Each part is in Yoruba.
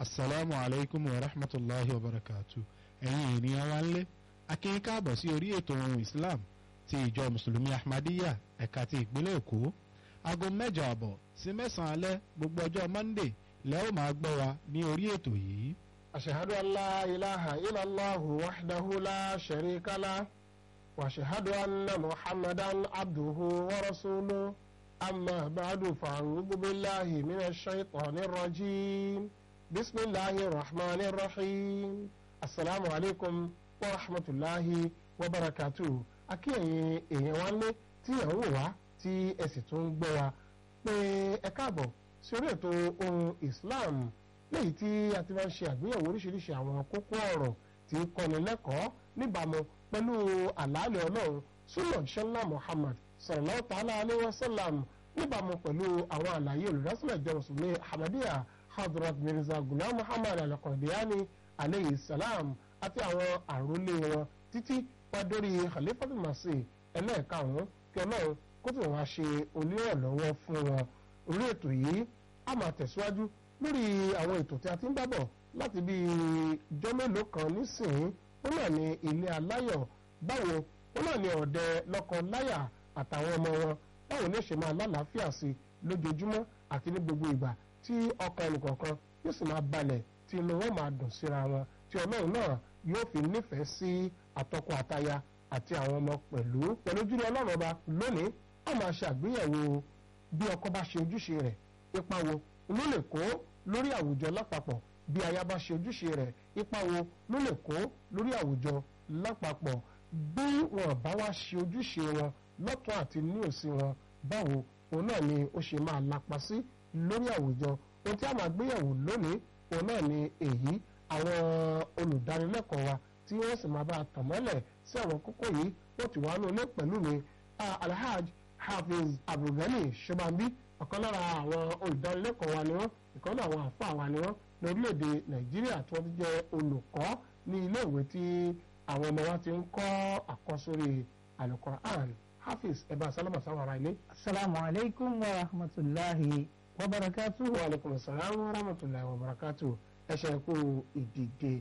asalaamu alaykum wa rahmatulahi wa barakatu ẹ̀yin ènìyàn wa ń lé akínyìn káàbọ̀ sí orí ètò ohun islam ti ìjọ mùsùlùmí ahmadiyya ẹ̀ka ti ìpínlẹ̀ èkó aago mẹ́jọ àbọ̀ sí mẹ́sàn-án alẹ́ gbogbo ọjọ́ monday lẹ́ ó máa gbọ́ wa ní orí ètò yìí. أشهد أن لا إله إلا الله وحده لا شريك له وأشهد أن محمدا عبده ورسوله أما بعد فأعوذ بالله من الشيطان الرجيم بسم الله الرحمن الرحيم السلام عليكم ورحمة الله وبركاته akíyẹ̀yìn èèyàn wa lé tí ẹ̀ ń wò wá tí ẹ sì tún ń gbọ́ wa pé ẹ káàbọ̀ sí orí ètò ohun Islam léyìí tí a ti máa ń ṣe àgbéyẹ̀wò oríṣiríṣi àwọn kókó ọ̀rọ̀ tí kọ́ni lẹ́kọ̀ọ́ níbàámu pẹ̀lú àlàálẹ̀ ọlọ́run súnà ṣẹlá Muhammad sallallahu ta'ala alayhi wa sallam níbàámu pẹ̀lú àwọn àlàyé olùdásílẹ̀ ìjọ mùsùlùmí Ahmadiyya Hadrat Mirza Ghulam Muhammad al-Qadiani alayhi salam àti àwọn àrólé wọn títí wá dórí Khalifatul Masih ẹlẹ́ẹ̀karùn-ún kí ọlọ́run kó tó wá ṣe onírànlọ́wọ́ fún wọn orí ètò yìí a máa tẹ̀síwájú lórí àwọn ètò tí a ti ń bá bọ̀ láti bí ijọ́ mélòó kan nísìnyí ó náà ní ilé aláyọ̀ báwo ó náà ní ọ̀dẹ lọ́kọ láyà àtàwọn ọmọ wọn báwo ní ṣe máa lálàáfíà sí lójoojúmọ́ àti ní gbogbo ìgbà tí ọkàn ẹnìkọ̀ọ̀kan yóò sì máa balẹ̀ tí inú wọn máa dùn síra wọn tí ọlọ́run náà yóò fi nífẹ̀ẹ́ sí àtọkọ àtaya àti àwọn ọmọ pẹ̀lú pẹ̀lú jùlọ ọlọ́run ọba lónìí a máa ṣe àgbéyẹ̀wò bí ọkọ bá ṣe ojúṣe rẹ̀ ipa wo ló lè kó lórí àwùjọ lápapọ̀ bí aya bá ṣe ojúṣe rẹ̀ ipa wo ló lè kó lórí àwùjọ lápapọ̀ bí wọn bá wá ṣe ojúṣe wọn lọ́tọ̀ àti ní òsì wọn báwo òun náà ni ó ṣe máa lapa sí lórí àwùjọ ohun tí a máa gbéyẹ̀wò lónìí òun náà ni èyí àwọn olùdánilẹ́kọ̀ọ́ wa tí wọ́n sì máa bá a tàn mọ́lẹ̀ sí àwọn kókó yìí wọ́n ti wá nulẹ̀ pẹ̀lú mi alhaj hafiz abdulgani shobambi ọ̀kan lára àwọn olùdánilẹ́kọ̀ọ́ wa ni wọ́n ìkan náà àwọn àfa wa ni wọ́n ní orílẹ̀-èdè nàìjíríà tí wọ́n ti jẹ́ olùkọ́ ní iléèwé tí àwọn ọmọ wa ti ń kọ́ àkọ́sórí alukoran hafiz ẹ̀bá sálámà sáwọn ará ilé. asalaamu alaykum wa rahmatulahi wa barakatu. wa aleykum salaam wa rahmatulahi wa barakatu. ẹ ṣe kú ìdìde.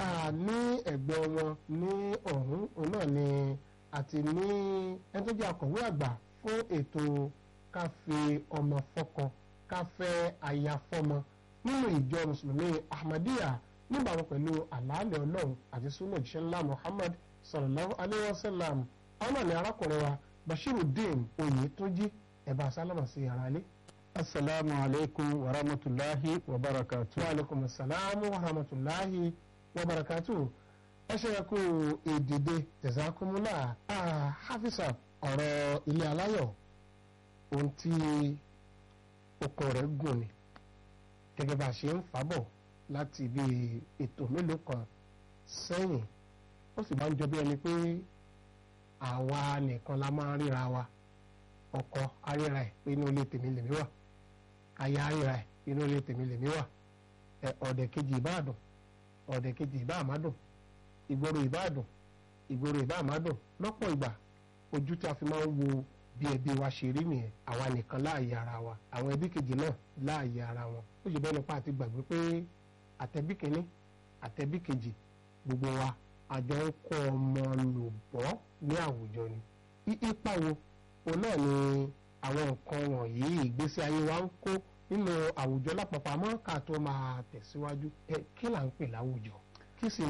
ní ẹgbẹ́ wọn ní ọ̀hún òun náà ni àti ní ẹni tó jẹ́ akọ̀wé àgbà fún ètò ká fi ọmọ fọ́kọ ká fẹ́ aya fọ́mọ nínú ìjọ mùsùlùmí ahmadiyya níbàámu pẹ̀lú àlàálẹ̀ ọlọ́run àti sunnah jíṣẹ́ ńlá muhammad sallallahu alayhi wa sallam àwọn náà ní arákùnrin wa bashirudeen oyètúnjí ẹ̀bá sálámà sí ara ilé. asalaamu alaykum wa rahmatulahi wa barakatu. wa alaykum salaam wa rahmatulahi wa barakatu. ẹ ṣe é kú ìdìde jazakumullah hafisa ọ̀rọ̀ ilé aláyọ̀ ohun tí okùn rẹ̀ gùn ni gẹ́gẹ́ bá a ṣe ń fàbọ̀ láti bí ètò mélòó kan sẹ́yìn ó sì máa ń jọ bí ẹni pé àwa nìkan la máa ń ríra wa ọkọ aríra ẹ̀ pé inú ilé tèmi lèmi wà aya aríra ẹ̀ pé inú ilé tèmi lèmi wà ẹ ọ̀dẹ̀ kejì ìbáàdùn ọ̀dẹ̀ kejì ìbáàmádùn ìgboro ìbáàdùn ìgboro ìbáàmádùn lọ́pọ̀ ìgbà ojú tí a fi máa ń wo bí ẹbí wa ṣe rí nìyẹn àwa nìkan láàyè ara wa àwọn ẹbí kejì náà láàyè ara wọn ó ṣe bẹ́ẹ̀ nípa àti gbàgbé pé àtẹ̀bí kìíní àtẹ̀bí kejì gbogbo wa àjọ ń kọ́ ọmọ lòbọ́ ní àwùjọ ni ipa wo òun náà ni àwọn nǹkan wọ̀nyí ìgbésí ayé wa ń kó nínú àwùjọ lápapọ̀ àmọ́ ká tó máa tẹ̀síwájú ẹ kí là ń pè láwùjọ kí sì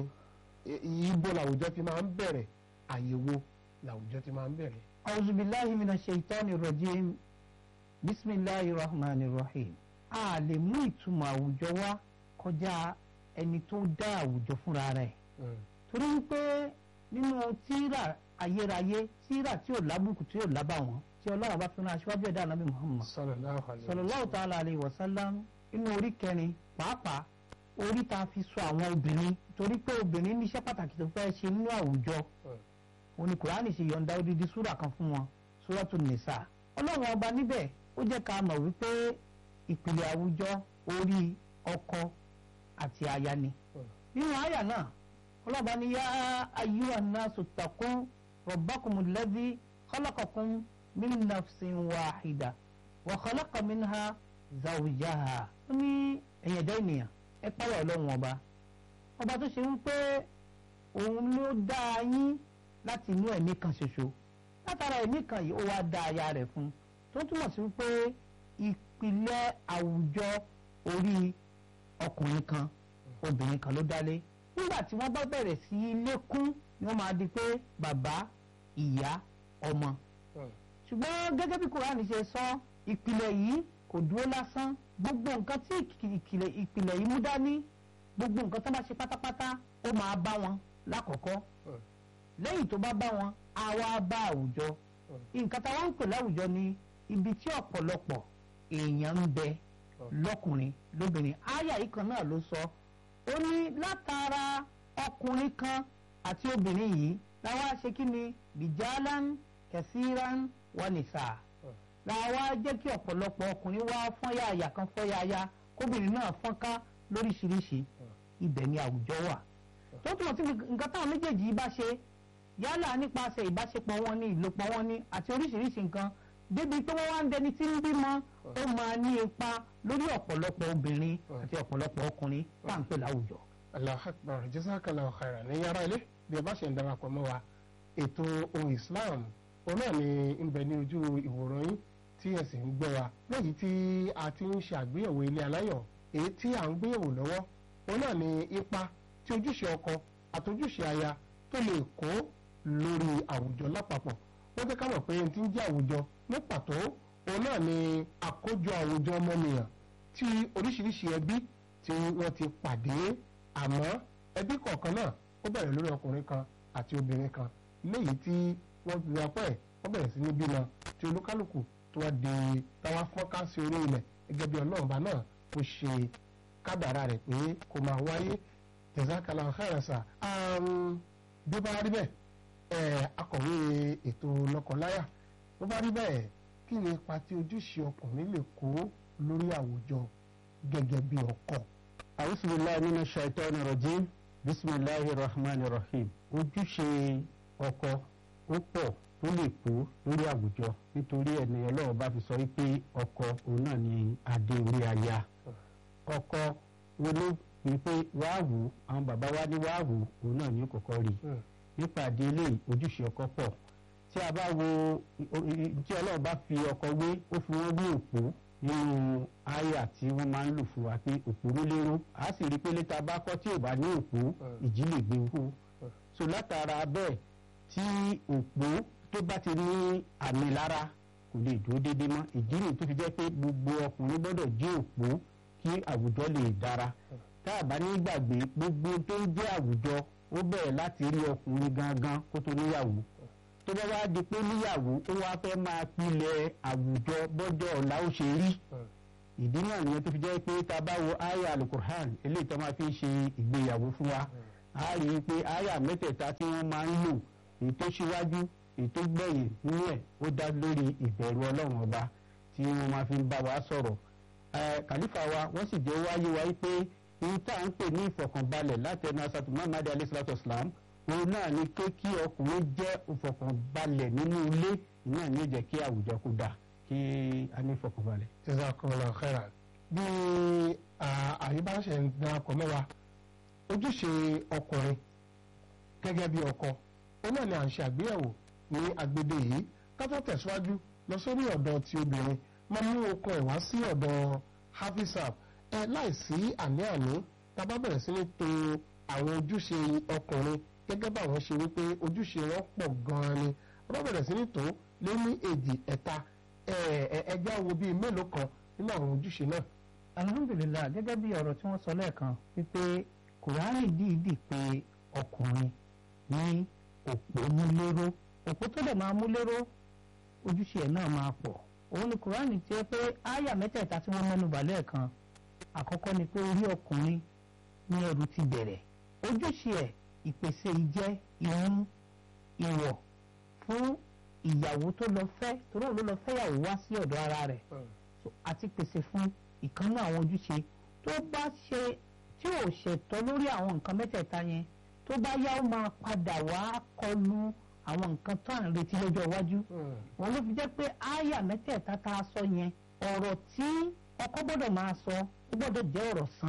ni ibo làwùjọ ti máa ń bẹ̀rẹ̀ àyèwò làwùjọ ti máa ń bẹ̀rẹ̀. أعوذ بالله من الشيطان الرجيم بسم الله الرحمن الرحيم a lè mú ìtumọ̀ àwùjọ wá kọjá ẹni tó dá àwùjọ fúnra rẹ̀ torí wípé nínú tírà ayérayé tírà tí ò lábùkù tí ò lábàwọ́n tí ọlọ́run bá fi rán aṣíwájú ẹ̀dá ànábì Muhammad sallallahu ta'ala alayhi wa sallam inú orí kẹrin pàápàá orí tá a fi sọ àwọn obìnrin torí pé obìnrin níṣẹ́ pàtàkì tó fẹ́ ṣe nínú àwùjọ òní kùránì ṣe yọ̀ǹda odidi súrà kan fún wọn súràtù nìsà ọlọ́run ọba níbẹ̀ ó jẹ́ ká mọ̀ wípé ìpìlẹ̀ àwùjọ orí ọkọ àti aya ni nínú àyà náà ọlọ́ba ní yá ayyuhan nasu ttaqu rabbakumul ladhi khalaqakum min nafsin wahida wa khalaqa minha zawjaha ó ní ẹ̀yẹ̀dá ènìyàn ẹ páyà ọlọ́run ọba ọba tó ṣe wípé òun ló dá yín láti inú ẹ̀mí kan ṣoṣo látara ẹ̀mí kan yìí ó wá dá aya rẹ̀ fún tó túmọ̀ sí wípé ìpìlẹ̀ àwùjọ orí ọkùnrin kan obìnrin kan ló dálé nígbà tí wọ́n bá bẹ̀rẹ̀ sí í lékún ni wọ́n máa di pé bàbá ìyá ọmọ ṣùgbọ́n gẹ́gẹ́ bí kúránì ṣe sọ ìpìlẹ̀ yìí kò dúró lásán gbogbo nǹkan tí ìpìlẹ̀ yìí mú dání gbogbo nǹkan tó bá ṣe pátápátá ó máa bá wọn lákọ̀ọ́kọ́ lẹ́yìn tó bá bá wọn á wá bá àwùjọ nǹkan táwọn ń pè láwùjọ ni ibi tí ọ̀pọ̀lọpọ̀ èèyàn ń bẹ lọ́kùnrin lóbìnrin áyà yìí kan náà ló sọ ó ní látara ọkùnrin kan àti obìnrin yìí làwọn aṣe kí ni bìjálán kẹsíran wọnìṣà làwọn á jẹ́ kí ọ̀pọ̀lọpọ̀ ọkùnrin wá fọ́n yáàyà kan fọ́n yáàyà kóbìnrin náà fọ́n ká lóríṣiríṣi ibẹ̀ ni àwùjọ wà tó túmọ̀ sí nǹkan táwọn méjèèjì yìí bá ṣe yálà nípasẹ̀ ìbáṣepọ̀ wọn ní ìlòpọ̀ wọn ní àti oríṣiríṣi nǹkan débi pé wọ́n wá ń dẹni tí ń bímọ ó máa ní ipa lórí ọ̀pọ̀lọpọ̀ obìnrin àti ọ̀pọ̀lọpọ̀ ọkùnrin tá à ń pè láwùjọ. Allahu Akbar jazakallahu khairan ní yàrá ilé bí ẹ bá ṣe ń darapọ̀ mọ́ wa ètò ohun Islam òun náà ni ń bẹ ní ojú ìwòran yín tí ẹ sì ń gbọ́ wa lẹ́yìn tí a ti ń ṣe àgbéyẹ̀wò ilé aláyọ̀ èyí tí à ń gbéyẹ̀wò lọ́wọ́ òun náà ni ipa tí ojúṣe ọkọ àtojúṣe aya tó lè kó lórí àwùjọ lápapọ̀ wọ́n jẹ́ ká mọ̀ pé ẹni tí ń jẹ́ àwùjọ ní pàtó òun náà ni àkójọ àwùjọ ọmọnìyàn tí oríṣiríṣi ẹbí tí wọ́n ti pàdé àmọ́ ẹbí kọ̀ọ̀kan náà ó bẹ̀rẹ̀ lórí ọkùnrin kan àti obìnrin kan léyìí tí wọ́n ti rapọ̀ ẹ̀ wọ́n bẹ̀rẹ̀ sí ní bímọ tí olúkálùkù tó wá di táwa fọ́nká sí orí ilẹ̀ gẹ́gẹ́ bí ọlọ́ọ̀bá náà kó ṣe kádàrá rẹ̀ pé kó máa wáyé jazakallahu khairan sa bí ó bá rí bẹ́ẹ̀ akọ̀wé ètò lọ́kọláya bó bá rí bẹ́ẹ̀ kí ni ipa tí ojúṣe ọkùnrin lè kó lórí àwùjọ gẹ́gẹ́ bí ọkọ. àwùsùlùmí nínú ṣàìtọ́nù rọ̀jí bisimilahi rahman rahim ojúṣe ọkọ ó pọ̀ tó lè kó lórí àwùjọ nítorí ẹni ọlọ́run bá fi sọ wípé ọkọ òun náà ni adé orí aya ọkọ wọlé ni pé wàá wù àwọn bàbá wa ní wàá wù òun náà ní kọ̀kọ́ rí nípàdé eléyìí ojúṣe ọkọ pọ̀ tí a bá wo tí ọlọ́run bá fi ọkọ wé ó fi wọ́n wé òpó nínú àyà tí wọ́n máa ń lò fún wa pé òpó ló lérò a sì rí i pé létà bá kọ́ tí ò bá ní òpó ìjì lè gbé wú so látara bẹ́ẹ̀ tí òpó tó bá ti ní àmì lára kò lè dúró déédéé mọ́ ìdí nìyí tó fi jẹ́ pé gbogbo ọkùnrin gbọ́dọ̀ jí òpó kí àwùjọ lè dára tá a bá ní gbàgbé gbogbo tó ń jẹ́ àwùjọ ó bẹ̀rẹ̀ láti rí ọkùnrin gangan kó tó níyàwó tó bá wá di pé níyàwó ó wá fẹ́ máa pilẹ̀ àwùjọ bọ́jọ́ ọ̀la ó ṣe rí ìdí náà nìyẹn tó fi jẹ́ pé tá a bá wo aya alukur'an eléyìí tó máa fi ṣe ìgbéyàwó fún wa a rí i pé aya mẹ́tẹ̀ẹ̀ta tí wọ́n máa ń lò èyí tó ṣíwájú èyí tó gbẹ̀yìn nínú ẹ̀ ó dá lórí ìbẹ̀rù ọlọ́run ọba tí wọ́n máa fi ń bá wa sọ̀rọ̀ kàlífà wa wọ́n sì jẹ́ wáyé wa pé ohun tá à ń pè ní ìfọ̀kànbalẹ̀ láti ẹnu asatu muhammad alayhi salatu wasalam òun náà ni pé kí ọkùnrin jẹ́ ìfọ̀kànbalẹ̀ nínú ilé náà ni ó jẹ́ kí àwùjọ kó dà kí a ní ìfọ̀kànbalẹ̀. jazakumullahu khairan bí àyíbáṣe ń darapọ̀ mọ́ wa ojúṣe ọkùnrin gẹ́gẹ́ bí ọkọ òun náà ni à ń ṣe àgbéyẹ̀wò ní agbede yìí ká tó tẹ̀síwájú lọ sórí ọ̀dọ̀ ti obìnrin máa mú okun ẹ̀ wá sí ọ̀dọ̀ hafizab ẹ láìsí àní-àní tá a bá bẹ̀rẹ̀ sí ní to àwọn ojúṣe ọkùnrin gẹ́gẹ́ bá wọn ṣe wípé ojúṣe wọn pọ̀ gan-an ni a bá bẹ̀rẹ̀ sí ní tó lé ní èjì ẹ̀ta ẹja wo bíi mélòó kan nínú àwọn ojúṣe náà. alhamdulilah gẹ́gẹ́ bí ọ̀rọ̀ tí wọ́n sọ lẹ́ẹ̀kan wípé kùránì dìídì pé ọkùnrin ní òpó múléró òpó tó dẹ̀ máa múléró ojúṣe ẹ̀ náà máa pọ̀ òun ni kùránì ti ẹ pé áyà mẹ́tẹ̀ẹ̀ta tí wọ́n mẹ́nu bà lẹ́ẹ̀kan àkọ́kọ́ ni pé orí ọkùnrin ní ẹrù ti bẹ̀rẹ̀ ojúṣe ẹ̀ ìpèsè ìjẹ ìmú ìwọ̀ fún ìyàwó tó lọ fẹ́ torí òun ló lọ fẹ́yàwó wá sí ọ̀dọ̀ ara rẹ̀ àti pèsè fún ìkànnì àwọn ojúṣe tó bá ṣe tí ò ṣẹ̀tọ́ lórí àwọn nǹkan mẹ́tẹ̀ẹ̀ta yẹn tó bá yá ó máa padà wá kọlu àwọn nǹkan tó à ń retí lọ́jọ́ iwájú wọn ló fi jẹ́ pé áyà mẹ́tẹ̀ẹ̀ta tá a sọ yẹn ọ̀rọ̀ tí ọkọ gbọ́dọ̀ máa sọ ó gbọ́dọ̀ jẹ́ ọ̀rọ̀ sàn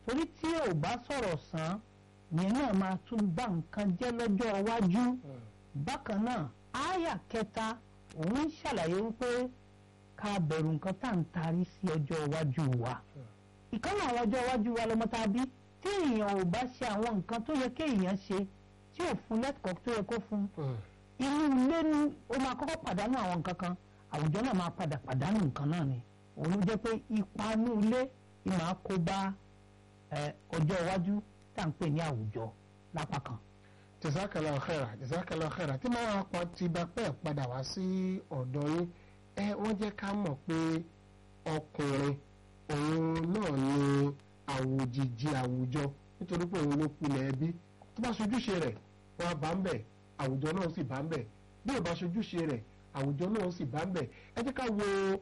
torí tí ò bá sọ̀rọ̀ sàn yẹn náà máa tún bá nǹkan jẹ́ lọ́jọ́ iwájú bákan náà àyà kẹta òun ń ṣàlàyé wípé ká bẹ̀rù nǹkan tá à ń tarí sí ọjọ́ iwájú wa ìkànnì àwọn ọjọ́ iwájú wa lọ́mọ tá a bí tí èèyàn ò bá ṣe àwọn nǹkan tó yẹ kéèyàn ṣe tí ò fún lẹ́kọ̀ọ́ tó yẹ kó fún inú ilé ni ó máa kọ́kọ́ pàdánù àwọn nǹkan kan àwùjọ náà máa padà pàdánù nǹkan náà ni òun ló jẹ́ pé ipa inú ilé ni màá kó bá ọjọ́ iwájú tá à ń pè ní àwùjọ lápá kan. jazakallahu khaira jazakallahu khaira tí máa pa ti bá pẹ́ padà wá sí ọ̀dọ̀ yín ẹ wọ́n jẹ́ ká mọ̀ pé ọkùnrin òun náà ni àwòjìji àwùjọ nítorí pé òun ló pilẹ̀ ẹbí tó bá ṣojúṣe rẹ̀ wọ́n á bá ń bẹ̀ àwùjọ náà sì bá ń bẹ̀ bí ò bá ṣojúṣe rẹ̀ àwùjọ náà sì bá ń bẹ̀ ẹ jẹ́ ká wo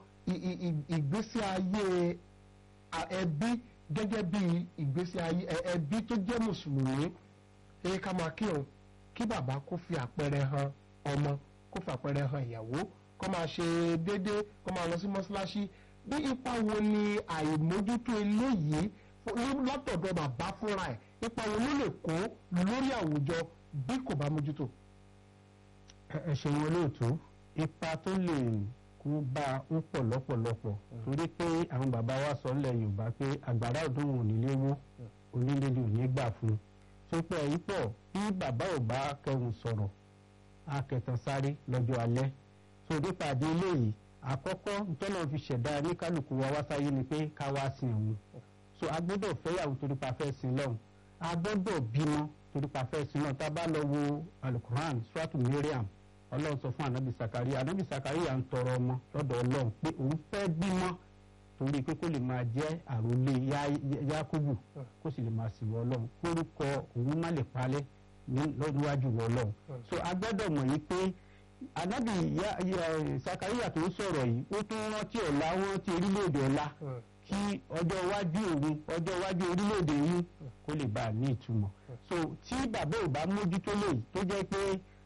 ìgbésí ayé ẹbí gẹ́gẹ́ bí ìgbésí ayé ẹbí tó jẹ́ mùsùlùmí ẹ ká máa kírun kí bàbá kó fi àpẹẹrẹ hàn ọmọ kó fi àpẹẹrẹ hàn ìyàwó kó máa ṣe déédéé kó máa lọ sí mọ́ṣáláṣí bí ipa wo ni àìmójútó eléyìí látọ̀dọ̀ bàbá fúnra ẹ̀ ipa wo ló lè kó lórí àwùjọ bí kò bá mójútó. ẹ ṣeun olóòtú ipa tó lè kó bá ó pọ̀ lọ́pọ̀lọpọ̀ torí pé àwọn bàbá wa sọ nílẹ̀ yorùbá pé àgbàrá ọdún ò nílé wó onílé ni ò ní gbà fún un tó pẹ́ yìí pọ̀ bí bàbá ò bá kẹhùn sọ̀rọ̀ á kẹtàn sáré lọ́jọ́ alẹ́ so nípa àdé eléyìí àkọ́kọ́ ntọ́nà fi ṣẹ̀dá ní kálukú wa wá sáyé ni pé ká wá sin òun so a gbọ́dọ̀ fẹ́yàwó torí pa fẹ́ sin lọ́hùn a gbọ́dọ̀ bímọ torí pa fẹ́ sin lọ́hùn tá a bá lọ wo alukuran suratu miriam ọlọ́run sọ fún anabi sakaria anabi sakaria ń tọrọ ọmọ lọ́dọ̀ ọlọ́run pé òun fẹ́ bímọ torí pé kó lè máa jẹ́ àròlé yakubu kó sì lè máa sìn wọ ọlọ́run kórúkọ òun má lè palẹ̀ níwájú wọ ọlọ́run so a gbọ́dọ̀ mọ̀ yìí pé anabi sakaria tó ń sọ̀rọ̀ yìí ó tún rántí ọ̀la wọ́n ti orílẹ̀-èdè ọ̀la kí ọjọ́ iwájú òun ọjọ́ iwájú orílẹ̀-èdè yìí kó lè bá a ní ìtumọ̀ so tí bàbá ò bá mójútó lèyí tó jẹ́ pé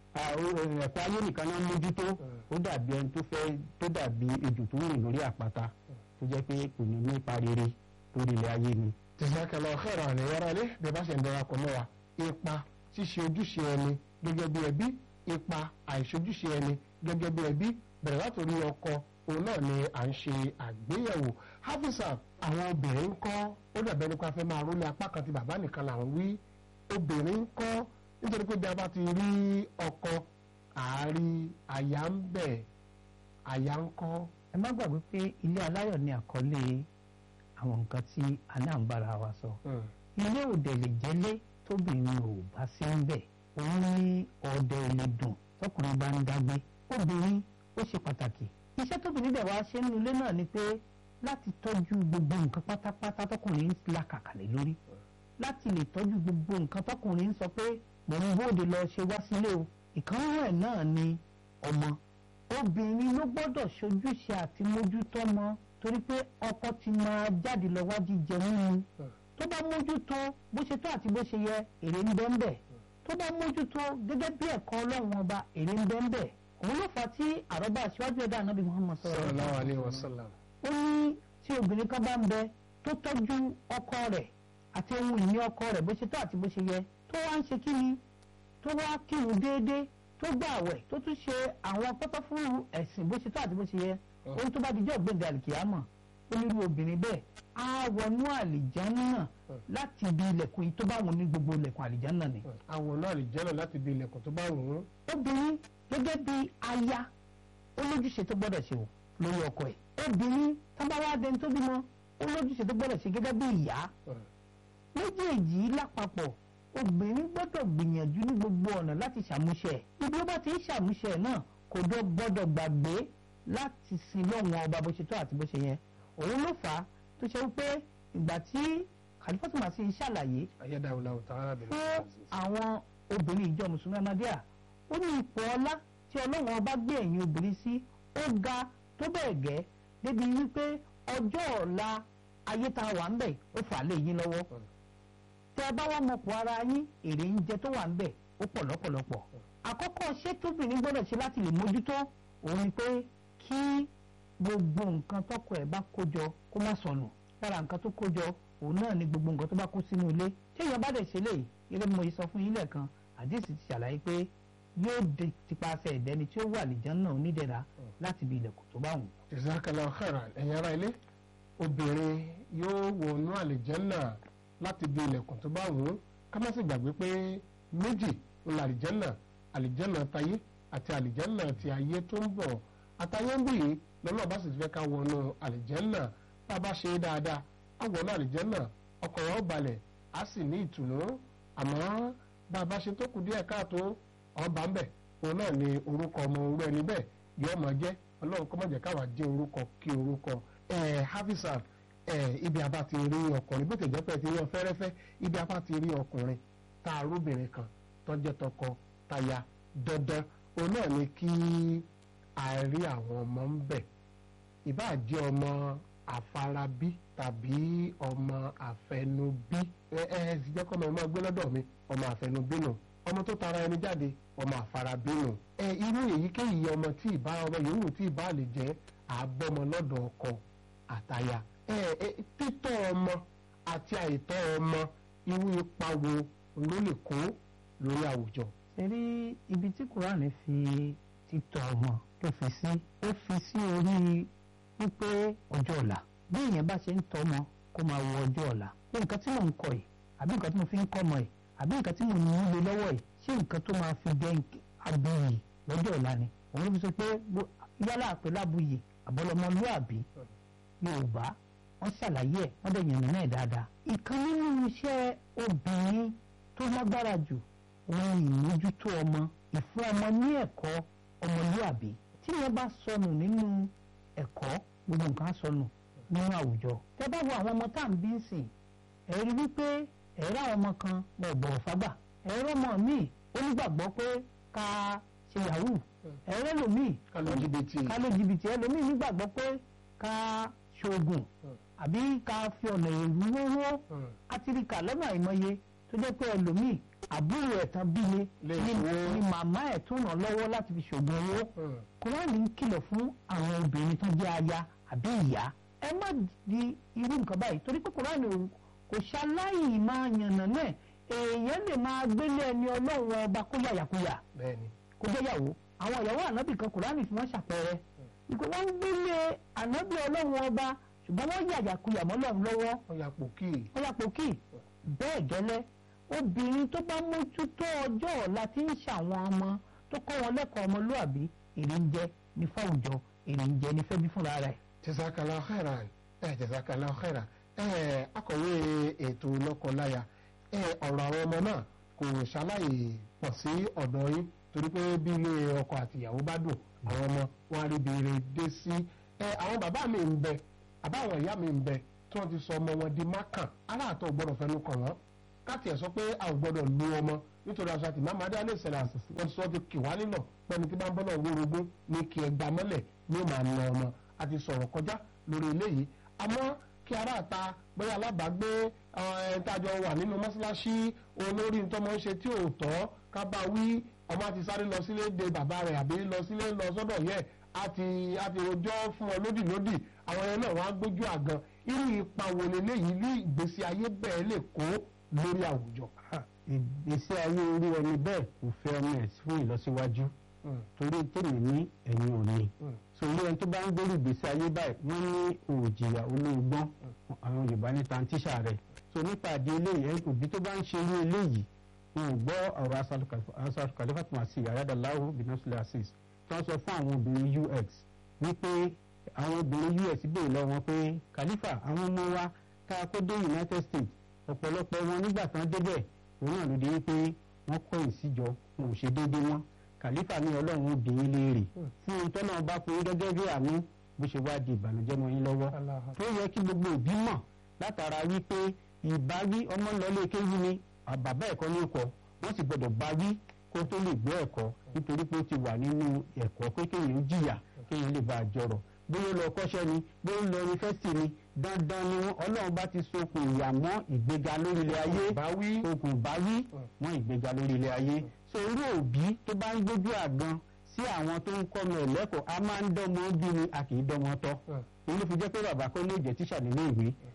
ẹ̀kọ́ ayé nìkan náà mójútó ó dàbí ẹni tó fẹ́ tó dàbí ejò tó rìn lórí àpáta tó jẹ́ pé kò ní ní ipa rere lórí ilẹ̀ ayé ni. jazakallahu khairan ní yàrá ilé bí a bá ṣe ń darapọ̀ mọ́ wa ipa ṣíṣe ojúṣe ẹni gẹ́gẹ́ bí ẹbí ipa àìṣojúṣe ẹni gẹ́gẹ́ bí ẹbí bẹ̀rẹ̀ látòrí ọkọ òun náà ni à ń ṣe àgbéyẹ̀wò hafisa àwọn obìnrin ń kọ́ ó dàbẹ́ nípa fẹ́ máa rólé apá kan ti bàbá nìkan làwọn wí obìnrin ń kọ́ nítorí pé bí a bá ti rí ọkọ àárí àyà ń bẹ̀ àyà ń kọ́. ẹ má gbàgbé pé ilé aláyọ̀ ni àkọlé àwọn nǹkan tí aláǹbára wa sọ ilé òde lè jẹ́lé tóbìnrin ò bá sí ń bẹ̀ òun ní ọ̀dẹ ilé dùn tọkùnrin bá ń dágbé obìnrin ó ṣe pàtàkì iṣẹ́ tóbìnrin dẹ̀ wá ṣe nínú ilé náà ni pé láti tọ́jú gbogbo nǹkan pátápátá tọkùnrin ń làkàkàlẹ̀ lórí láti lè tọ́jú gbogbo nǹkan tọkùnrin ń sọ pé mò ń bóde lọ ṣe wá sílé o ìkànnì ẹ̀ náà ni ọmọ obìnrin ló gbọ́dọ̀ ṣojúṣe àti mójútó ọmọ torí pé ọkọ ti máa jáde lọ wá jíjẹ mímu tó bá mójútó bó ṣe tó àti bó ṣe yẹ èrè ń bẹ́ẹ̀ bẹ́ẹ̀ tó bá mójútó gẹ́gẹ́ bí ẹ̀kọ́ ọlọ́run ọba èrè ń bẹ́ẹ̀ bẹ́ẹ̀ òun ló fà á tí àrọ́bà aṣíwájú ẹ̀dá ànábì Muhammad sallallahu alaihi wasallam. ó ní tí obìnrin kan bá ń bẹ tó tọ́jú ọkọ rẹ̀ àti ohun ìní ọkọ rẹ̀ bó ṣe tó àti bó ṣe yẹ tó wá ń ṣe kí ni tó wá kírun déédéé tó gbààwẹ̀ tó tún ṣe àwọn pátá fún ẹ̀sìn bó ṣe tó àti bó ṣe yẹ ohun tó bá dijọ́ gbẹ̀dẹ̀ àlìkìyàmọ̀ onírú obìnrin bẹ́ẹ̀ á wọnú àlìjánná láti ibi ilẹ̀kùn yìí tó bá wọn ní gbogbo ilẹ̀kùn àlìjánná ni. àwọn náà lè jẹ́ náà láti ibi ilẹ̀kùn tó bá wù ú. obìnrin gẹ́gẹ́ bí aya olójúṣe tó gbọ́dọ̀ ṣe o lórí ọkọ ẹ̀ obìnrin tábàwá dẹni tó bímọ olójúṣe tó gbọ́dọ̀ ṣe gẹ́gẹ́ bí ìyá méjèèjì lápapọ̀ obìnrin gbọ́dọ̀ gbìyànjú ní gbogbo ọ̀nà láti ṣàmúṣẹ ibi ó bá ti ń ṣàmúṣẹ náà kò dọ́ gbọ́dọ̀ gbàgbé láti sin lọ́wọ́n ọba bó ṣe tó àti bó ṣe yẹ òun ló fà á tó ṣe wípé ìgbà tí Khalifatu Masih ṣàlàyé ayédáwòláwò tààrà bẹ̀rẹ̀ fún àwọn obìnrin ìjọ mùsùlùmí amadíà ó ní ipò ọlá tí ọlọ́run ọba gbé ẹ̀yìn obìnrin sí ó ga tó bẹ́ẹ̀ gẹ́ débi wípé ọjọ́ ọ̀la ayé tá a wà ń bẹ̀ ó fà á lé yín lọ́wọ́ tẹ ẹ bá wà mọ̀pọ̀ ara yín èrè ń jẹ tó wà ń bẹ̀ ó pọ̀ lọ́pọ̀lọpọ̀ àkọ́kọ́ ṣé tóbìnrin gbọ́dọ̀ ṣe láti lè mójútó òun ni pé kí gbogbo nǹkan tọkọ ẹ̀ bá kójọ kó má sọnù lára nǹkan tó kójọ òun náà ni gbogbo nǹkan tó bá kó sínú ilé tí èèyàn bá dẹ̀ ṣe lè gẹ́gẹ́ bí mo ṣe sọ fún yín lẹ́ẹ̀kan àdìsí ti ṣàlàyé pé yóò di tipasẹ̀ ìdẹni tí ó wà lìjọ́ náà onídẹ̀ra láti ibi ilẹ̀kùn tó bá wù. jazakallahu khairan ẹ̀yin ará ilé obìnrin yóò wọnú àlìjẹ́nà láti bí ilẹ̀kùn tó bá wù ú ká má sì gbàgbé pé méjì ń la àlìjẹ́nà àlìjẹ́nà tayé àti àlìjẹ́nà ti ayé tó ń bọ̀ àtayé ń bì yìí lọ́nà bá sì fẹ́ ká wọnú àlìjẹ́nà bá a bá ṣe dáadáa á wọnú àlìjẹ́nà ọkàn wa ó balẹ̀ á sì ní ìtùnú àmọ́ bá a bá ṣe tó kù díẹ̀ káàtó ọba ń bẹ̀ òun náà ni orúkọ ọmọ orú ẹni bẹ́ẹ̀ yóò máa jẹ́ ọlọ́run kọ́ mọ̀jẹ̀ káwa jẹ́ orúkọ kí orúkọ ẹ̀ hafizan ẹ̀ ibi abá ti rí ọkùnrin bó tẹ̀jẹ́ pẹ́ ti rí ọ fẹ́rẹ́fẹ́ ibi abá ti rí ọkùnrin tá a róbìnrin kan tọ́jẹ́ tọkọ táya dandan òun náà ni kí a rí àwọn ọmọ ń bẹ̀ ìbáà jẹ́ ọmọ àfarabí tàbí ọmọ àfẹnubí ẹ ẹ sì jẹ́ kọ́ ọmọ ọmọ gbé lọ́dọ̀ mi ọmọ àfẹnubí nù ọmọ tó tara ẹni jáde ọmọ àfarabí nù ẹ irú èyíkéyìí ọmọ tí ìbá ọmọ yòówù tí ìbá lè jẹ́ àbọ̀mọ lọ́dọ̀ ọkọ àtaya ẹ ẹ títọ́ ọmọ àti àìtọ́ ọmọ irú ipa wo ló lè kó lórí àwùjọ. ṣe rí ibi tí kúránì fi títọ́ ọmọ tó fi sí ó fi sí orí wípé ọjọ́ ọ̀la bí èèyàn bá ṣe ń tọ́ ọmọ kó máa wo ọjọ́ ọ̀la pé nǹkan tí mò ń kọ yìí àbí nǹkan tí mo fi ń kọ́ ọmọ yìí àbí nǹkan tí mo ní í lé lọ́wọ́ yìí ṣé nǹkan tó máa fi jẹ́ abuyì lọ́jọ́ ọ̀la ni òun ló fi sọ pé yálà pẹ̀lú abuyì àbọ̀lọmọlúàbí yorùbá wọ́n ṣàlàyé ẹ̀ wọ́n dẹ̀ yànnà náà dáadáa. ìkan nínú iṣẹ́ obìnrin tó lágbára jù òun ìmójútó ọmọ ìfún ọmọ ní ẹ̀kọ́ ọmọlúàbí tí wọ́n bá sọnù nínú ẹ̀kọ́ gbogbo nǹkan sọnù nínú àwùjọ. tẹ́ bá wo àwọn ọmọ tá à ń bí sìn ẹ rí wípé ẹ̀rọ àwọn ọmọ kan wọn ò bọ̀wọ̀ fágbà ẹ̀rọ ọmọ míì ó nígbàgbọ́ pé ká ṣe yahoo ẹ̀rọ lòmíì ká ló jìbìtì ká ló jìbìtì ẹlòmíì nígbàgbọ́ pé ká ṣoògùn àbí ká fi ọ̀nà èrú wówó átíríkà lọ́nà àìmọye tó jẹ́ pé ẹlòmíì àbúrò ẹ̀ tán bí ni Lè ni fún- ni màmá ẹ̀ tún ràn lọ́wọ́ láti fi ṣoògùn owó kúránì ń kìlọ̀ fún àwọn obìnrin tó jẹ́ aya àbí ìyá ẹ má di irú nǹkan báyìí torí pé kúránì ò- kò ṣaláì máa yànnà náà èèyàn lè máa gbélé ẹni ọlọ́run ọba kó yàyàkuyà bẹ́ẹ̀ni kó jẹ́ yàwó àwọn ìyàwó ànábì kan kùránì fi wọ́n ṣàpẹẹrẹ ìpè wọ́n ń gbélé ànábì ọlọ́run ọba ṣùgbọ́n wọ́n yàyàkuyà mọ́ lọ́run lọ́wọ́ wọ́n ya pòkì wọ́n yà pòkì bẹ́ẹ̀ gẹ́lẹ́ obìnrin tó bá mójútó ọjọ́ ọ̀la tí ń ṣàwọn ọmọ tó kọ́ wọn lẹ́kọ̀ọ́ ọmọlúàbí èrè ń jẹ ní fáwùjọ èrè ń jẹ ní fẹ́bí fúnra rẹ̀. jazakallahu khairan ẹ jazakallahu khairan ẹ akọ̀wé ètò lọ́kọláya ẹ ọ̀rọ̀ àwọn ọmọ náà kò ṣaláì pọ̀ sí ọ̀dọ̀ yín torí pé bí ilé ọkọ àti ìyàwó bá dùn àwọn ọmọ wọn á rí bèrè dé sí ẹ àwọn bàbá mi ń bẹ àbá àwọn ìyá mi ń bẹ tí wọ́n ti sọ ọmọ wọn di mákàn aláàtọ̀ gbọ́dọ̀ fẹnu kàn wọ́n káàtì ẹ̀ sọ pé a ò gbọ́dọ̀ lu ọmọ nítorí aṣọ àti màmá adé alẹ́ ìṣẹ̀lẹ̀ wọ́n sọ ti kì wá nínà pẹ́ni tí bá ń bọ́ náà wórogún ní kí ẹ gbà mọ́lẹ̀ ní ó máa na ọmọ a ti sọ̀rọ̀ kọjá lórí eléyìí àmọ́ kí ará àta bóyá alábàágbé ẹ̀ẹ́dájọ́ wà nínú mọ́ṣáláṣí olórí ntọ́mọ ń ṣe tí ò tọ́ ká bá wí ọmọ àti sáré lọ sílé de bàbá rẹ̀ àbí lọ sílé lọ sọ́dọ̀ yẹ àti àti rojọ́ fún ọ lódì lódì àwọn yẹn náà wọ́n á gbójú àgan irú ipa wo leléyìí ní ìgbésí ayé bẹ́ẹ̀ lè kó lórí àwùjọ. ìgbésí ayé orí ẹni bẹ́ẹ̀ kò fẹ́ ọmọ ẹ̀ fún ìlọsíwájú torí tèmi ní ẹ̀yìn òní so orí ẹni tó bá ń gbórí ìgbésí ayé báyìí wọ́n ní òòjìyà olóògbọ́n àwọn yorùbá ní tantíṣà rẹ̀ so nípa àdé eléyìí ẹ̀ òbí tó bá ń ṣe irú eléyìí wọn ò gbọ́ ọ̀rọ̀ asàlù kàlífàtì màsí àyàdàláwò bínásílẹ̀ assis tí wọ́n sọ fún àwọn obìnrin ux wípé àwọn obìnrin us béèrè lọ́wọ́ wọn pé kàlífà àwọn ọmọ wa ká kó dé united states ọ̀pọ̀lọpọ̀ wọn nígbà tán débẹ̀ òun náà ló dé wípé wọ́n kọ̀yìn síjọ wọn ò ṣe déédéé wọn kàlífà ní ọlọ́run ó bí yín léèrè fún ohun tọ́nà bá fún yín gẹ́gẹ́ bí àánú bó ṣe wá di ìbànújẹ́ mọ́ yín lọ́wọ́ tó yẹ kí gbogbo òbí mọ̀ látara wípé ìbáwí ọmọ lọlé kéwú ni bàbá ẹ̀kọ́ ní ọkọ̀ wọ́n sì gbọ́dọ̀ báwí kó tó lè gbọ́ ẹ̀kọ́ nítorí pé ó ti wà nínú ẹ̀kọ́ pé kéèyàn ó jìyà kéèyàn lè bá a jọrọ̀ bóyá ó lọ kọ́ṣẹ́ ni bóyá ó lọ yunifásitì ni dandan ni wọn ọlọ́run bá ti sokùn ìyà mọ́ ìgbéga lórí ilẹ̀ ayé báwí okùn báwí mọ́ ìgbéga lórí ilẹ̀ ayé so irú òbí tó bá ń gbójú àgan sí àwọn tó ń kọ́ ọmọ ẹ̀ lẹ́kọ̀ọ́ a máa ń dánmọ́ bí ni a kì í dánmọ́ tọ́ òun ló fi jẹ́ pé bàbá kọ́ lè jẹ́ tíṣà nílé ìwé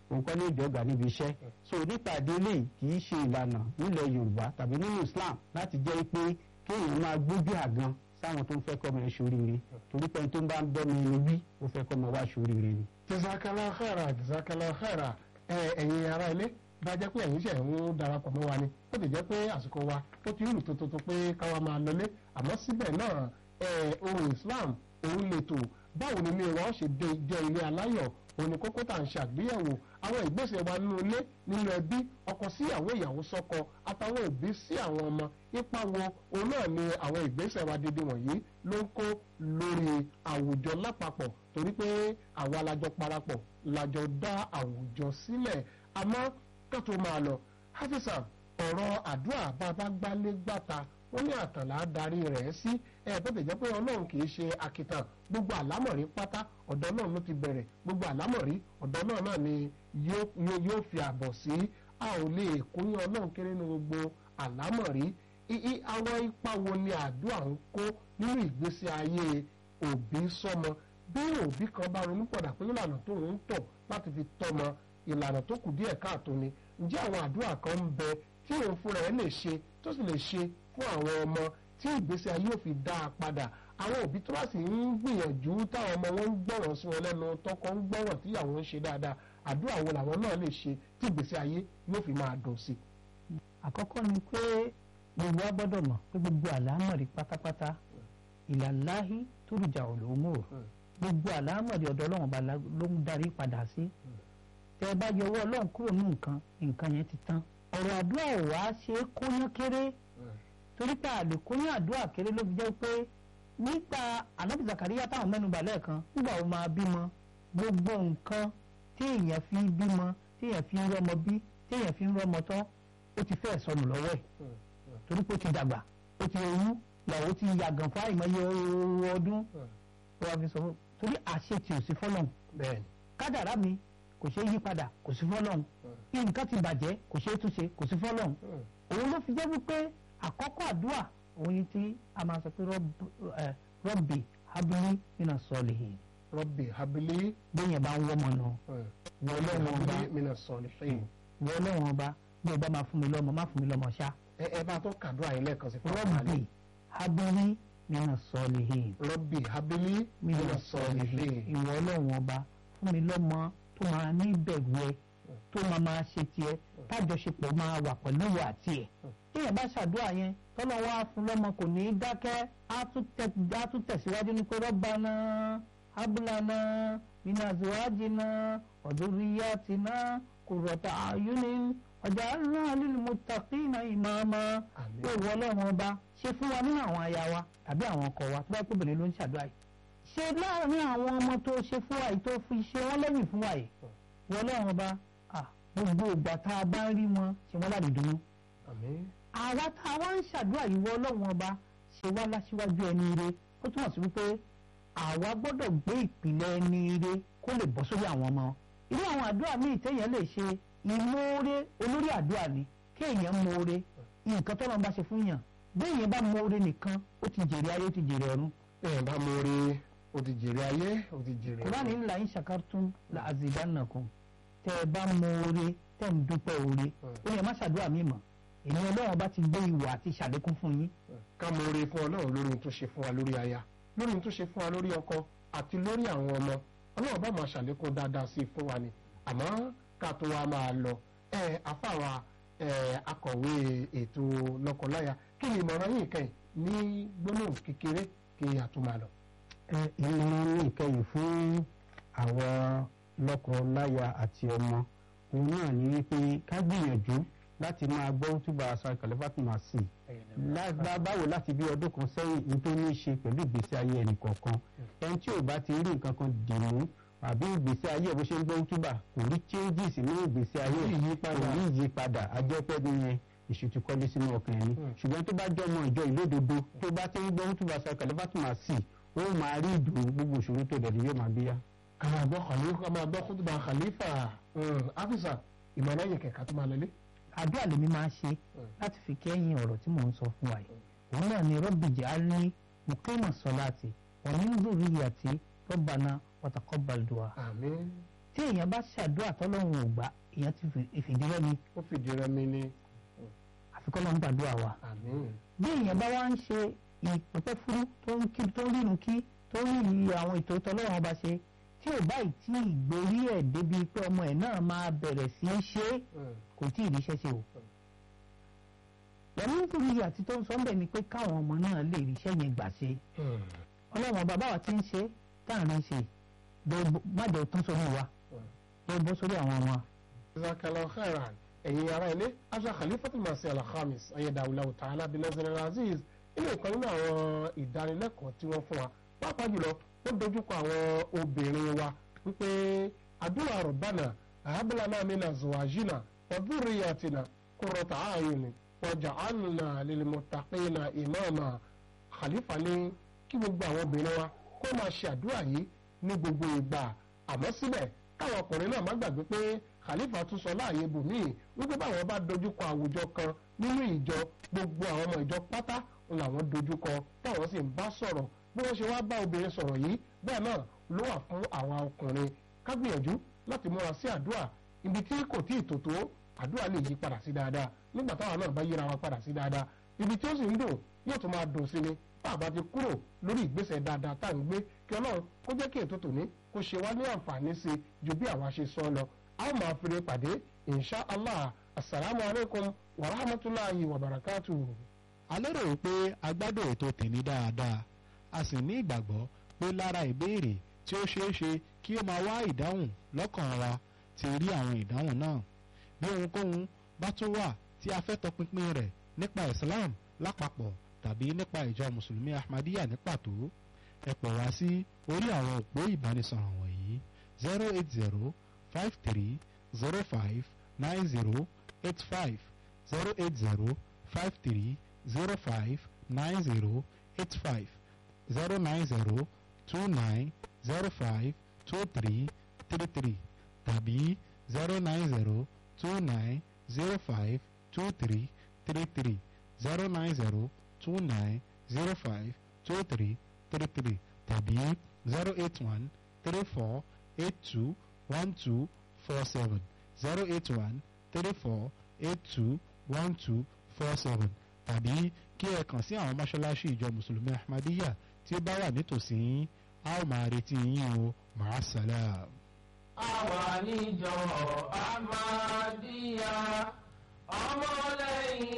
òun kọ́ ní ìjọba níbi iṣẹ́ so nípa ìdílé kì í ṣe ìlànà nílẹ̀ yorùbá tàbí nínú islam láti jẹ́ pé kéèyàn máa gbójú àgan sáwọn tó ń fẹ́ kọ́ ọmọ ẹ̀ ṣoríire torí pé tó ń bá ń bọ́ mi ní wí ó fẹ́ kọ́ ọmọ wa ṣoríire ni. jésàkàlà khairan jésàkàlà khairan ẹ ẹ̀yin ará ilé bá jẹ́ pé ẹ̀yin ṣe ń darapọ̀ mọ́ wa ni ó ti jẹ́ pé àsìkò wa ó ti rù tótótó pé káwa máa lọlé àmọ́ síbẹ̀ náà ẹ ohun islam òun lè tò báwo ni ilé wa ó ṣe dé jẹ́ ilé aláyọ̀ òun ni kókó tá à ń ṣàgbéyẹ̀wò àwọn ìgbésẹ̀ wa nínú ilé nínú ẹbí ọkọ sí ìyàwó ìyàwó sọ́kọ àtàwọn òbí sí àwọn ọmọ ipa wo òun náà ni àwọn ìgbésẹ̀ wa dédé wọ̀nyí ló ń kó lórí àwùjọ lápapọ̀ torí pé àwa lajọ parapọ̀ lajọ dá àwùjọ sílẹ̀ àmọ́ ká tó máa lọ hafisa ọ̀rọ̀ àdúrà bàbá gbálé gbàta wọ́n ní àtàlà darí rẹ̀ sí ẹ bó ti jẹ́ pé ọlọ́run kì í ṣe akitan gbogbo àlámọ̀rí pátá ọ̀dọ̀ náà ló ti bẹ̀rẹ̀ gbogbo àlámọ̀rí ọ̀dọ̀ náà náà ni yóò fi àbọ̀ sí a ò lè kóyún ọlọ́run kéré ní gbogbo àlámọ̀rí àwọn ipa wo ni àdúrà ń kó nínú ìgbésí ayé òbí sọmọ bí òbí kan bá ronú pọ̀dà pé ìlànà tó ń tọ̀ láti fi tọ́mọ ìlànà tó kù díẹ̀ káàtó ni ǹjẹ́ àwọn àdúrà kan ń bẹ tí òun fúnra ẹ̀ lè ṣe tó sì lè ṣe fún àwọn ọmọ tí ìgbésí ayé ò fi dá a padà àwọn òbí tó bá sì ń gbìyànjú táwọn ọmọ wọn ń gbọ́ràn sí wọn lẹ́nu tọkọ ń gbọ́ràn tíyàwó ń ṣe dáadáa àdúrà wo làwọn náà lè ṣe tí ìgbésí ayé yóò fi máa dùn sí. àkọ́kọ́ ni pé gbogbo wa gbọ́dọ̀ mọ̀ pé gbogbo àlámọ̀rí pátápátá ìlàláhí tóríjà òlòmò gbogbo àlámọ̀rí ọ̀dọ̀ ọlọ́run ọba ló ń darí padà sí tẹ́ ẹ bá yọ ọwọ́ ọlọ́run kúrò ní nǹkan nǹkan yẹn ti tán ọ̀rọ̀ àdúrà ò wá ṣe é kóyán kéré torí pé àlè kóyán àdúrà kéré ló fi jẹ́ pé nígbà ànábì Zakariya táwọn mẹ́nubà lẹ́ẹ̀kan nígbà wo máa bímọ gbogbo nǹkan tí èèyàn fi bímọ tí èèyàn fi ń rọmọ bí tí èèyàn fi ń rọmọ tán ó ti fẹ́ sọnù lọ́wọ́ ẹ̀ torí pé ó ti dàgbà ó ti ewu làwọn ti yàgàn fún àìmọye ọdún ó wàá fi sọ fún torí àṣẹ tí ò sí fọlọ́n kádàrá mi kò ṣeé yí padà kò sí fọlọ́n nǹkan ti bàjẹ́ kò ṣeé túnṣe kò sí fọlọ́n òun ló fi jẹ́ wípé àkọ́kọ́ àdúrà òun ni tí a máa sọ pé rọ́bì habili mina sọ̀lìhìn. rọ́bì habili bẹ́yẹn bá ń wọ́mọ nù. rọ́bì habili mina sọ̀lìhìn. wọ́n lọ́wọ́n ọba bí o bá máa fún mi lọ́mọ má fún mi lọ́mọ ṣá. ẹ ẹ bá tó kàdúrà yìí lẹ́ẹ̀kan sí fún rọ́bì habili mina sọ̀lìhìn. rọ́bì habili mina sọ̀lìhìn. ìwọ lọ́wọ́n ọba fún mi lọ́mọ tó máa ní ìbẹ̀rù ẹ tó máa máa ṣe tiẹ̀ tájọṣepọ̀ máa wà pẹ̀lú ìwà àti ẹ̀ téèyàn bá ṣàdúrà yẹn tọ́lọ́ wá fún lọ́mọ kò ní í dákẹ́ á tún tẹ̀síwájú ní pé Rabbana hablana minazwajina wadhurriyyatina qurrata a'yunin waj'alna lilmuttaqina imama pé ìwọ ọlọ́run ọba ṣe fún wa nínú àwọn aya wa tàbí àwọn ọkọ wa tó bá pè bẹ̀rẹ̀ ló ń ṣàdúrà yìí ṣe láàrin àwọn ọmọ tó ṣe fún wa yìí tó fi ṣe wọ́n lẹ́yìn fún wa yìí ìwọ ọlọ́run ọba gbogbo ìgbà tá a bá ń rí wọn ṣe wọ́n láti dùnnú àwa tá a wá ń ṣàdúrà yìí wọ ọlọ́run ọba ṣe wá láṣíwájú ẹni ire ó túmọ̀ sí wípé àwa gbọ́dọ̀ gbé ìpìlẹ̀ ẹni ire kó lè bọ́ sórí àwọn ọmọ irú àwọn àdúrà míì téèyàn lè ṣe ìmoore olórí àdúrà ni kéèyàn moore nǹkan tọ́lọ́ bá ṣe fún yàn béèyàn bá moore nìkan ó ti jèrè ayé ó ti jèrè ọ̀run. bẹ́ẹ̀ bá moore ó ti jèrè ayé ó ti jèrè ọ̀run. kúránì ńlá yín ṣàkártún la azidannakum tẹ́ ẹ bá moore tẹ́ ń dúpẹ́ oore ó yẹ má ṣàdúrà mí mọ́ èmi ọlọ́run bá ti gbé ìwà àti ìṣàlékún fún yín. ká mọ oore fún ọlọ́run lórí ohun tó ṣe fún wa lórí aya lórí ohun tó ṣe fún wa lórí ọkọ àti lórí àwọn ọmọ ọlọ́run bá máa ṣàlékún dáadáa sí i fún wa ni àmọ́ ká tó wa máa lọ ẹ afáwa ẹ akọ̀wé ètò lọ́kọláya kí ni ìmọ̀ràn yìí kẹ́yìn ní gbólóhùn kékeré kí a tó máa lọ. ẹ ìmọ̀ràn ní ìkẹyìn fún àwọn lọ́kọláya àti ọmọ òun náà ní wípé ká gbìyànjú láti máa gbọ́ túbà aṣọ kàlífàtì máa sì lágbá báwo láti bí ọdún kan sẹ́yìn ní tó ní í ṣe pẹ̀lú ìgbésí ayé ẹnì kọ̀ọ̀kan ẹni tí ò bá ti rí nǹkan kan dì mú àbí ìgbésí ayé ẹ̀ bó ṣe ń gbọ́ túbà kò rí changes nínú ìgbésí ayé kò rí ìyípadà ajẹ́pẹ́ nìyẹn èṣù ti kọ́lé sínú ọkàn ẹni ṣùgbọ́n tó bá jọmọ ìjọ ìlódodo tó bá ti ń gbọ́ túbà aṣọ kàlífàtì máa sì ó máa rí ìdùnnú gbogbo ìṣòro tó dẹ̀ yóò máa bíyá. ká máa gbọ́ khalifa ká máa gbọ́ kútùbà khalifa afisa ìmọ̀ràn yìí kẹ̀kẹ́ tó máa lọlé àdúrà lèmi máa ṣe láti fi kẹ́yìn ọ̀rọ̀ tí mò ń sọ fún wa yìí òun náà ni rabbi ij'alni muqima salati wa min dhurriyyati rabbana wa taqabbal du'a. àmín. tí èèyàn bá ṣàdúrà tọ́lọ́run ò gbà èèyàn ti fi ìfìdírẹ́mi ó fìdí rẹmi ni àfikọ́ lọ́n gbàdúrà wa àmín bí èèyàn bá wá ń ṣe ìpẹ́pẹ́ fúrú tó ń kí tó ń rírun kí tó ń rí àwọn ètò tọ́lọ́run ọba ṣe tí ò báyìí tí ìgbérí ẹ̀ débi pé ọmọ ẹ̀ náà máa bẹ̀rẹ̀ sí í ṣe é kò tí ì ríṣẹ́ ṣe o. wọ́n ní nítorí àti tó ń sọ bẹ́ẹ̀ ni pé káwọn ọmọ náà lè ríṣẹ́ yẹn gbà ṣe ọlọ́run ọba báwa ti ń ṣe táàrin ṣe májẹ̀ tán sórí wa ló bọ́ sórí àwọn ọmọ. jazakallahu khairan ẹ̀yin ará ilé aṣọ khalifatul masih al-khamis ayédáwùláwù ta'ala bin nazir al-aziz ilé ìkan nínú àwọn ìdánilẹ́kọ̀ọ́ tí wọ́n fún wa pàápàá jùlọ ó dojúkọ àwọn obìnrin wa wípé àdúrà rabbana hab lana min azwajina wa dhurriyyatina qurrata a'yun waj'alna lilmuttaqina imama khalifa ní kí gbogbo àwọn obìnrin wa kó máa ṣe àdúrà yìí ní gbogbo ìgbà àmọ́ síbẹ̀ káwọn ọkùnrin náà má gbàgbé pé khalifa tún sọ láàyè bòmíì wípé báwọn bá dojúkọ àwùjọ kan nínú ìjọ gbogbo àwọn ọmọ ìjọ pátá làwọn dojúkọ táwọn sì ń bá sọ̀rọ̀ bí wọ́n ṣe wá bá obìnrin sọ̀rọ̀ yìí bẹ́ẹ̀ náà ló wà fún àwa ọkùnrin ká gbìyànjú láti múra sí àdúrà ibi tí kò tí ì tò tó àdúrà lè yí padà sí dáadáa nígbà táwa náà bá yíra wa padà sí dáadáa ibi tí ó sì ń dùn yóò tún máa dùn sí ni tá a bá ti kúrò lórí ìgbésẹ̀ dáadáa tá à ń gbé kí ọlọ́run kó jẹ́ kí ètò tòní kó ṣe wá ní àǹfààní sí i ju bí àwa ṣe sọ lọ a ó máa fèrè pàdé insha allah asalaamu alaykum wa rahmatulahi wa barakatuhu. a lérò wípé a gbádùn ètò tèmi dáadáa a sì ní ìgbàgbọ́ pé lára ìbéèrè tí ó ṣeé ṣe kí ó máa wá ìdáhùn lọ́kàn wa ti rí àwọn ìdáhùn náà bí ohunkóhun bá tún wà tí a fẹ́ tọpinpin rẹ̀ nípa Islam lápapọ̀ tàbí nípa ìjọ mùsùlùmí Ahmadiyya ní pàtó ẹ pè wá sí orí àwọn òpó ìbánisọ̀rọ̀ wọ̀nyí zero eight zero five three zero five nine zero eight five zero eight zero five three zero five nine zero eight five zero nine zero two nine zero five two three three three tàbí zero nine zero two nine zero five two three three three zero nine zero two nine zero five two three three three tàbí zero eight one three four eight two one two four seven zero eight one three four eight two one two four seven tàbí kí ẹ kàn sí àwọn mọ́ṣáláṣí ìjọ mùsùlùmí ahmadiyya tí ó bá wà nítòsí yín a ó máa retí yín o màá sálàm. àwa níjọ Ahmadiyya ọmọlẹ́yìn.